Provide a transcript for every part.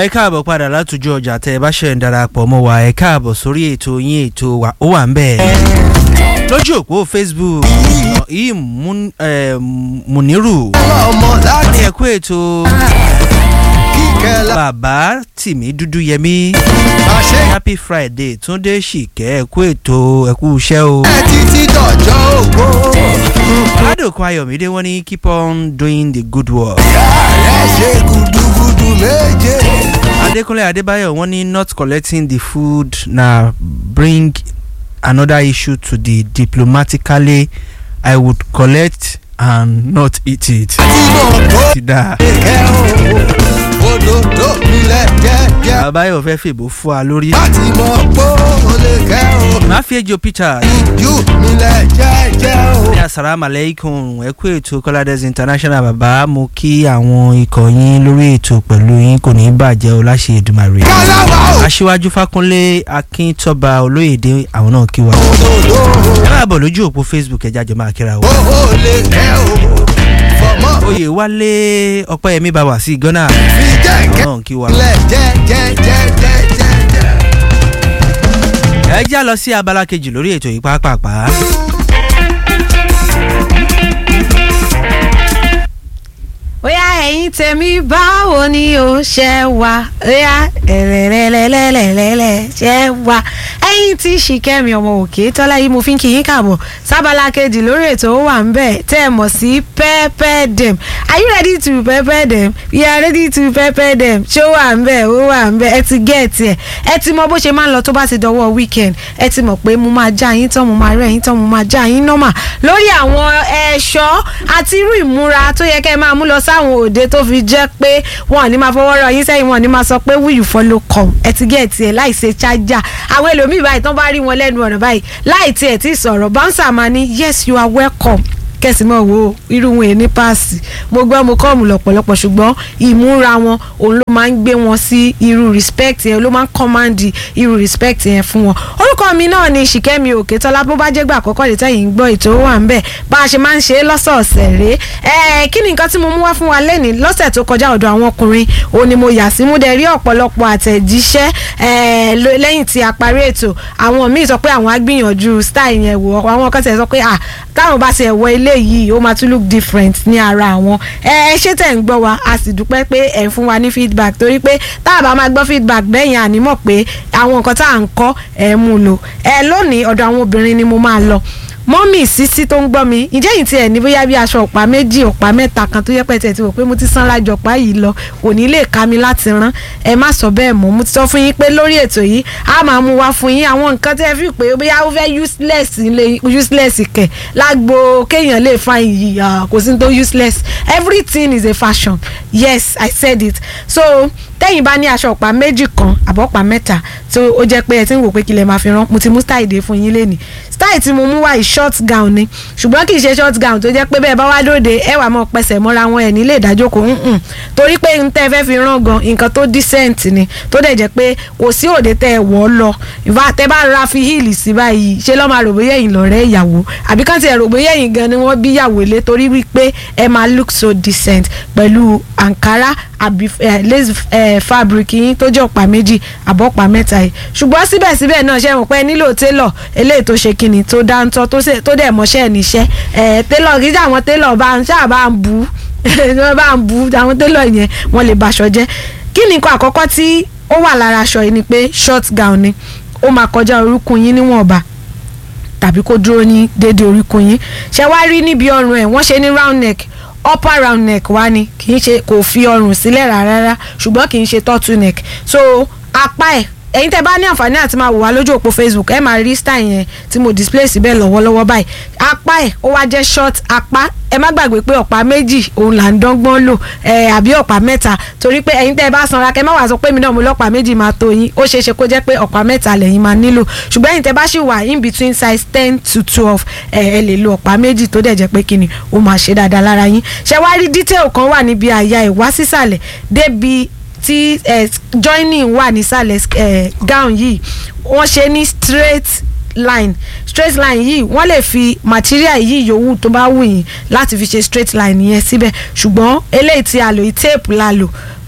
ẹ káàbọ̀ padà látòjú ọjà tẹ ẹ bá ṣe ń darapọ̀ mọ́ wa ẹ káàbọ̀ sórí ètò yín ètò wa ó wà ń bẹ̀. lójú òpó facebook yìí Muniru ọmọ wọ́n ní láti ẹ kú ètò kíkẹ́ la bàbá tìmí dúdú yẹmí máa ṣe happy friday túndé ṣìkẹ́ ẹ kú ètò ẹ kú iṣẹ́ o. ẹ títí dọ̀jọ́ ògbó. aládòkun ayọ̀mídé wọ́n ní keep on doing the good work. ààrẹ ṣe gudugudu méje. Adekunle Adebayo wọ́n ní not collecting the food na bring another issue to the diplomatically I would collect and not eat it. tí mo kó Ti da. kẹ́ o òdòdó nílẹ̀ jẹ́jẹ́. Abayo fẹ́ fèbó fún wa lórí. láti mọ̀ pé o lè kẹ́ o Má fi ejò Peter. jù nílẹ̀ jẹ́jẹ́ o. Ní asalaamu aleykum ẹ kú ètò Kọ́ládẹ́sì international bàbá mo kí àwọn ikọ̀ yín lórí ètò pẹ̀lú yín kò ní bàjẹ́ o láṣẹ Èdùmàrè. kálábà o. Aṣíwájú Fákúnlé Akíntọ́ba Olóyèdè àwọn náà kí wa. òdòdó Ẹ máa bọ̀ lójú òpó Facebook ẹja jọ máa kíra o. o ò lè kẹ́ o. fọmọ oyè wálé ọpẹ́yẹmí bá wà sí ghana fi jẹ́ kẹ́ náà kí wa. nílẹ̀ jẹ́jẹ́jẹ́jẹ́jẹ́. ẹ já lọ sí abala kejì lórí ètò yìí pàápàá. bóyá ẹ̀yin tèmi báwo ni ó ṣe wá bóyá ẹ̀rẹ̀rẹ̀lẹ̀lẹ̀lẹ̀lẹ̀ ṣe wá ẹ̀yin tí ṣìkẹ́mi ọmọ òkè tọ́lá yìí mo fi ń kí yín kàbọ̀ sábàlá kejì lórí ètò ó wà ń bẹ̀ tẹ́ ẹ mọ̀ sí pepper dem are you ready to pepper dem we are ready to pepper dem ṣé ó wà ń bẹ̀ ó wà ń bẹ̀ ẹ ti gẹ̀ẹ́tì ẹ̀ ẹ ti mọ bó ṣe máa ń lọ tó bá ti dọwọ́ weekend ẹ ti mọ̀ pé mo máa já yín tán mo máa rẹ̀ yín tán mo máa já yín nọ́mà lórí àwọn ẹ̀ṣọ́ àti irú ìmúra tó yẹ kẹ́ ẹ máa mú lọ sáwọn òde tó fi jẹ́ pé wọn ò ní máa fọwọ́ rọ yín sẹ́yìn wọn ò ní máa sọ pé will you follow come ẹ ti gé ẹtì ẹ láì ṣe chájà àwọn ẹlòmíì báyìí tán bá rí wọn lẹ́nu ọ̀nà báyìí láì tiẹ̀ tí sọ̀rọ̀ bouncer máa ní yes you are welcome kẹsì mọ̀ wo irú wọn èní páàsì mo gbọ́ mo kọ́ọ̀mù lọ́pọ̀lọpọ̀ ṣùgbọ́n ìmúra wọn òun ló máa ń gbé wọn sí irú respect yẹn ló máa ń command irú respect yẹn fún wọn orúkọ mi náà ni ṣìkẹ́mi òkètọ́lá bó bá jẹ́ gbà àkọ́kọ́ lè tẹ́yìn ń gbọ́ ètò ó wà ń bẹ̀ bá a ṣe máa ń ṣe é lọ́sọ̀ọ̀sẹ̀ rèé ẹ̀ kí ni nǹkan tí mo mú wá fún wa lẹ́nìí lọ́sẹ̀ tó kọjá ọ̀dọ̀ àwọn ọkùnrin òun ni mo yà sí mú dẹ̀ rí ọ̀pọ̀lọpọ̀ àtẹ̀jíṣẹ́ ẹ̀ ló- lẹ́yìn tí a parí ètò àwọn míì sọ pé àwọn á gbìyànjú style yẹn wò àwọn kan tẹ̀ sọ pé ah táwọn bá ṣe ẹ̀wọ̀ ilé yìí ó máa tún look different ní ara àwọn ẹ ẹ ṣé tẹ̀ ń gbọ́ wa a sì dúpẹ́ pé ẹ̀ ń fún wa ní feedback torí pé tá a bá máa gbọ́ feedback bẹ́yìn ànímọ̀ pé àwọn nǹkan tá à ń kọ́ ẹ̀ mú lò ẹ lónìí ọ̀dọ̀ àwọn obìnrin ni mo máa lọ mọ́mì sísí tó ń gbọ́ mi ǹjẹ́ yìí tiẹ̀ ní bóyá bí aṣọ ọ̀pá méjì ọ̀pá mẹ́ta kan tó yẹ pé tiẹ̀ ti wò pé mo ti sanra jọ ọ̀pá yìí lọ kò ní lè ká mi láti rán ẹ má sọ bẹ́ẹ̀ mọ́ mo ti sọ fún yín pé lórí ètò yìí a máa mú wá fún yín àwọn nǹkan tẹ́ fi pé bóyá ó fẹ́ useless lè useless kẹ̀ lágbo kéèyàn lè fa iyì ah, kò sí ní tó useless everything is a fashion yes i said it so tẹ́yìn bá ní aṣọ ọ̀pá méjì kan àbọ̀pá mẹ́ta tó ó jẹ́ pé ẹ ti ń wò pé kí lè máa fi rán mo ti mú style dé fún yín lénìí style tí mo mú wá yìí short gown ni ṣùgbọ́n kì í ṣe short gown tó jẹ́ pé bẹ́ẹ̀ bá wá lóde ẹ wà mọ́ pẹsẹ̀ mọ́ra wọn ẹ̀ nílé ìdájókòó nǹkan torí pé n tẹ́ fẹ́ fi rán gan nǹkan tó decent ni tó dẹ̀ jẹ́ pé kò sí òde tẹ́ ẹ wọ̀ ọ́ lọ ìfà tẹ́ bá ra fi heel sí báyìí ṣé lọ́ máa rò bóyá ẹ̀yin lọ́rẹ́ ìyàwó àbí kàn ti ẹ̀ rò bóyá ẹ̀yin gan ni wọ́n bí ìyàwó lé torí wípé ẹ máa look so decent pẹ̀lú ankara àbí eh, lace eh, fabric yín tó jẹ́ ọ̀pá méjì àbọ̀pá mẹ́ta yìí ṣùgbọ́n síbẹ̀síbẹ̀ náà ṣe mọ̀ pé ẹ nílò télọ̀ eléyìí tó ṣe kíni tó dáńtọ́ tó ṣe- tó dẹ̀ mọṣẹ́ níṣẹ́ ẹ̀ télọ̀ kí àwọn télọ̀ bá ń ṣáà bá ń bu wọ́n bá ń bu àwọn télọ̀ yẹn wọ́n lè baṣọ jẹ́ kí ni nǹkan àkọ́kọ́ tí ó wà lára aṣọ yìí ni pé short gown ni ó máa kọjá orúnkún yín níwọ̀nba tàbí kó dúró ní déédéé oríkun yín ṣe wá rí níbi ọrùn ẹ̀ wọ́n ṣe ní round neck upper round neck wá ni kì í ṣe kò fi ọrùn sílẹ̀ rárá ṣùgbọ́n kì í ṣe turtle neck so apá ẹ̀ ẹ̀yin tẹ́ bá ní àǹfààní àti máa wò wá lójú òpó facebook ẹ máa rí style yẹn tí mo display síbẹ̀ lọ́wọ́lọ́wọ́ báyìí apá ẹ̀ ó wá jẹ́ short apá ẹ má gbàgbé pé ọ̀pá méjì òun là ń dọ́gbọ́n lò ẹ àbí ọ̀pá mẹ́ta torí pé ẹ̀yin tẹ́ ẹ bá sanra kẹ́ má wàá sọ pé mi náà mo lọ́pàá méjì máa tó yín ó ṣeé ṣe kó jẹ́ pé ọ̀pá mẹ́ta lẹ́yìn máa nílò ṣùgbọ́n ẹ̀yin tẹ́ bá ṣì wà in between size ten to twelve ẹ ẹ lè lo ọ̀pá méjì tó dẹ̀ jẹ́ pé kíni ó máa ṣe dáadáa lára yín ṣé wá rí detail kan wà níbi àyà ìwá sísàlẹ̀ débi tí eh, joining wà nísàlẹ̀ eh, gown yìí wọ́n ṣe ní straight line straight line yìí wọ́n lè fi material yìí yòówù tó bá wù yín láti fi ṣe straight line yẹn síbẹ̀ ṣùgbọ́n eléyìí tí a lò yìí tape la lò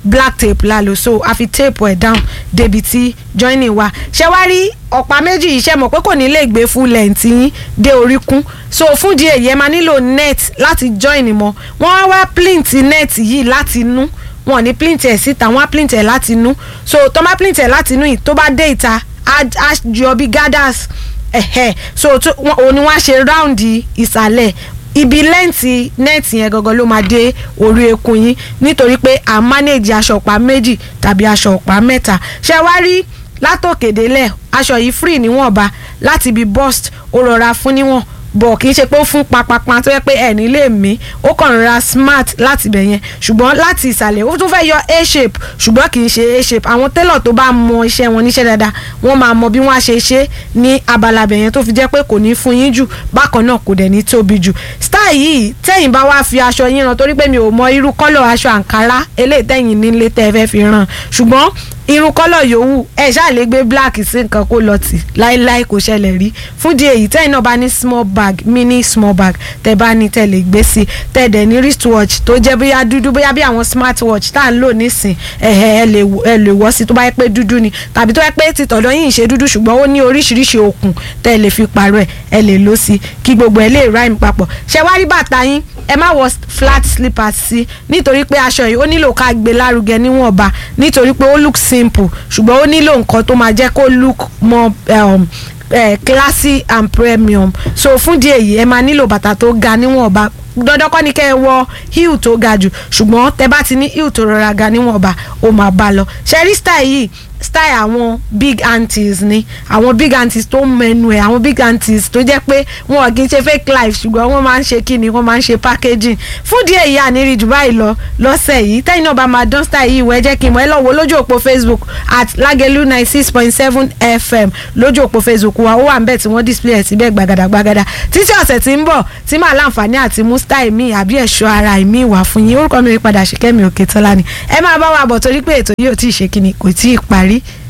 black tape la lò so a fi tape ẹ̀ down débi tí joining wa ṣé wá rí ọ̀pá méjì yìí ṣe mọ̀ pé kò ní lè gbé full length yín dé oríkún so fún di èyí ẹ máa nílò net láti join mọ́ wọ́n wá wá plint net yìí láti inú wọn ò ní plint ẹ̀ síta wọ́n á plint ẹ̀ láti inú so tó má plint ẹ̀ láti inú yìí tó bá dé ìta á á jọ bí gathers ẹ̀hẹ̀ so tó- wọn- òun ni wọ́n á ṣe round ìsàlẹ̀ ibi lẹ́ǹtì nẹ́ẹ̀tì yẹn gangan ló máa dé orí ekun yín nítorí pé à ń manage aṣọ ọ̀pá méjì tàbí aṣọ ọ̀pá mẹ́ta ṣé wá rí látòkèdélẹ̀ aṣọ yìí free níwọ̀nba láti ibi bust ó rọra fún níwọ̀n bọ̀ kì í ṣe pé ó fún papapa tó yẹ pé ẹ̀ní lè mí ó kàn rọra smart láti bẹ̀ yẹn ṣùgbọ́n láti ìsàlẹ̀ ó tún fẹ́ yọ a shape ṣùgbọ́n kì í ṣe a shape àwọn télọ̀ tó bá mọ iṣẹ́ wọn níṣẹ́ dáadáa wọ́n máa mọ bí wọ́n á ṣe ṣe ní abala bẹ̀ yẹn tó fi jẹ́ pé kò ní fún yín jù bákan náà kò dẹ̀ ní tóbi jù style yìí tẹ́yìn bá wá fi aṣọ yín rán torí pé mi ò mọ irú kọ́lọ̀ aṣọ àǹkárá eléyìí tẹ́yìn nílé tẹ́ ẹ fẹ́ fi rán ṣùgbọ́n irun kọ́lọ̀ yòówù ẹ ṣáà lè gbé black sí nǹkan kó lọ tì láéláé kò ṣẹlẹ̀ rí fún di èyí tẹ́yìn náà bá ní small bag mini small bag tẹ́ bá ní tẹ́ lè gbé sí tẹ́ dẹ̀ ní wristwatch tó jẹ́ bóyá dúdú bóyá bí àwọn smartwatch tá à ń lò nísìn ẹ̀hẹ̀ ẹ lè wọ- ẹ lè wọ́ sí tó bá yẹ pé dúdú ni tàbí tó yẹ pé tìtọ̀dọ̀ yìí ń ṣe dúdú ṣùgbọ́n ó ní oríṣiríṣi okùn tẹ́ lè fi pààrọ̀ ẹ̀ ẹ lè lò sí kí gbogbo ẹ lè rhyme papọ̀ ṣẹ wá rí bàtà yín ẹ má wọ flat slippers sí nítorí pé aṣọ yìí ó nílò ká gbé lárugẹ níwọ̀nba nítorí pé ó look simple ṣùgbọ́n ó nílò nǹkan tó máa jẹ́ kó look more um, eh, classy and premium so fún díẹ̀ yìí ẹ máa nílò bàtà tó ga níwọ̀nba dandan kọ́ ni kẹ́ ẹ wọ heel tó ga jù ṣùgbọ́n tẹ bá ti ní heel tó rọra ga níwọ̀nba ó máa bá lọ ṣẹ́rí style yìí style àwọn big aunties ni àwọn big aunties tó mẹnu ẹ àwọn big aunties tó jẹ́ pé wọn kì í ṣe fake life ṣùgbọ́n wọ́n máa ń ṣe kíni wọ́n máa ń ṣe packaging fún díẹ̀ yìí àníri jù báyìí lọ lọ́sẹ̀ yìí tẹ́yìn náà bá máa dán style yìí wọ ẹ jẹ́ kí n mọ̀ ẹ lọ wo lójú òpó facebook at lagelu ninety six point seven fm lójú òpó facebook wa ó wà níbẹ̀ tí wọ́n display ẹ̀ síbẹ̀ gbàgàdà gbàgàdà títí ọ̀sẹ̀ tí ń bọ̀ tí màá láǹfààní àti mú style mi àbí ẹ̀ṣọ́ ara mi wà fún yín orúkọ mi padà ṣe kẹ́mi òkè tọ́lá ni ẹ máa bá wa bọ̀ torí pé ètò yìí ò tí ì ṣe kíni kò tí ì parí